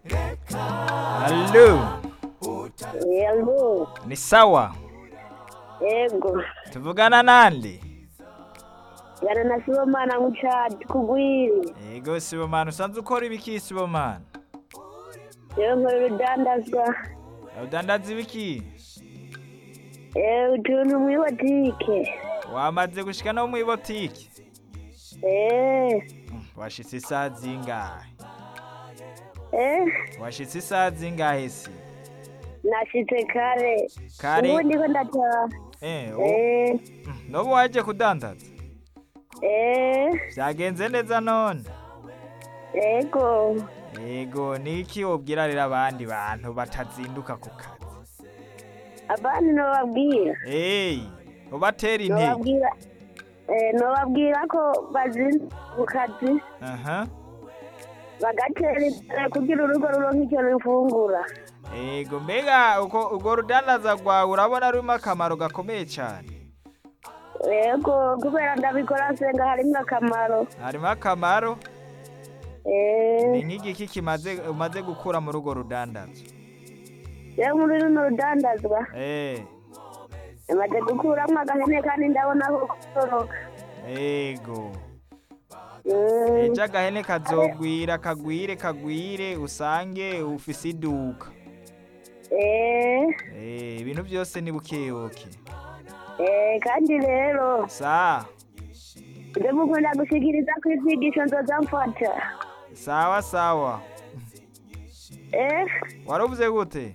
Halo, Yego, ni sawa? yego. Tuvugana nande? Gana na Sibomana Mucadi kugwiri. Yego Sibomana, usanzwe ukora ibiki Sibomana? Rero nkora urudandazwa. Udandaza ibiki? Eh, utuntu muri botike. Wamaze gushika no mu botike? Eh, Washitse isaha zingahe? eh, Washitse isaha zingahe si? nashitse kare. Kare? Ubu ndiko ndataha. Eh, o- Eh, nobu waje kudandaza? eh, Vyagenze neza none? yego. Yego, niki wobwira rero abandi bantu batazinduka ku kazi? Abandi nobabwira. Hey, ubatera intege. Nobabwira. Eh, nobabwira ko bazinduka ku kazi Aha. bagatera imbere kugira urugo ruronke icyo rufungura. Ego mbega uko urwo rudandaza rwawe urabona rurimo akamaro gakomeye cyane Yego, kubera ndabikora nsenga harimwo akamaro. harimo akamaro Eh, ni nk'igiki kimaze umaze gukura muri urwo rudandazo rero muri runo rudandazwa eh amaze gukuramwo agahene kandi ndabona ko koroka ego Mm, ejo agahene kazogwira kagwire kagwire usange ufise iduka eh, eh ibintu byose ni bukebuke eh, kandi rero sa nje mukunda gushikiriza ko ivyigisho nzoza mfata sawa sawa eh, waruvuze gute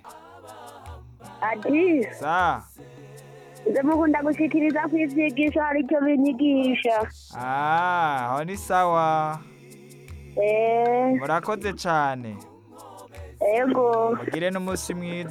ati sa nje mukunda gushikiriza ko ivyigisho hari icyo binyigisha ah aho ni sawa eh, murakoze cyane ego mugire n'umunsi mwiza